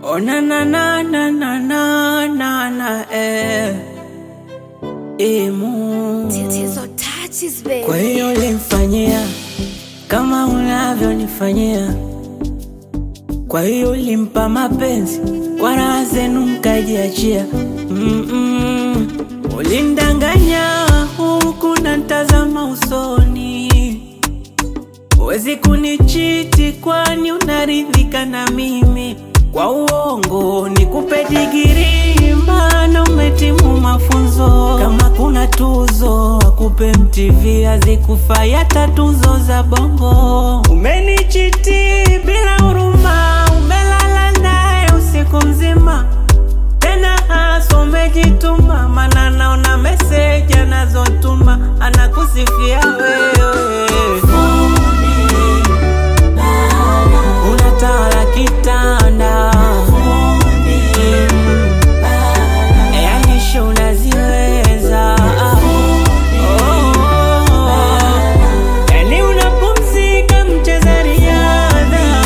Oh na na na na na na na na eh. Imu. Tatizo touches baby. Kwa hiyo ulimfanyia kama unavyonifanyia, kwa hiyo ulimpa mapenzi kwa raha zenu mkajiachia. Mm-mm. Ulindanganya huku na ntazama usoni, huwezi kunichiti kwani unaridhika na mimi. Kwa uongo nikupe digiri, maana umetimu mafunzo. Kama kuna tuzo akupe MTV, hazikufai hata tuzo za bongo. Umenichiti bila huruma, umelala naye usiku mzima tena hasa umejituma, mana naona meseji anazotuma anakusifia wewe. Unatawala kitanda yani show unaziweza Oh, yani unapumzika mcheza riadha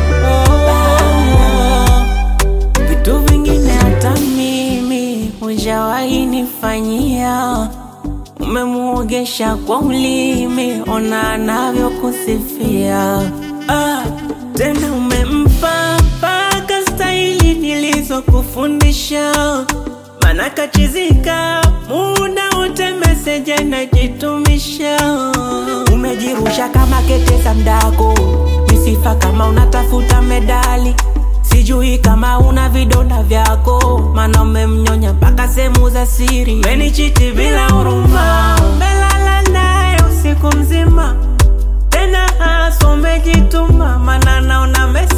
Oh, vitu vingine hata mimi hujawahi nifanyia. Umemuogesha kwa ulimi, ona anavyokusifia. Ah, tena umempa mpaka staili nilizokufundisha, mana kachizika muda wote meseji anajitumisha. Umejirusha kama kete za mdako, misifa kama unatafuta medali Sijui kama una vidonda vyako, mana umemnyonya mpaka sehemu za siri. Umenichiti bila huruma, umelala naye usiku mzima, tena hasa umejituma, mana naona mesi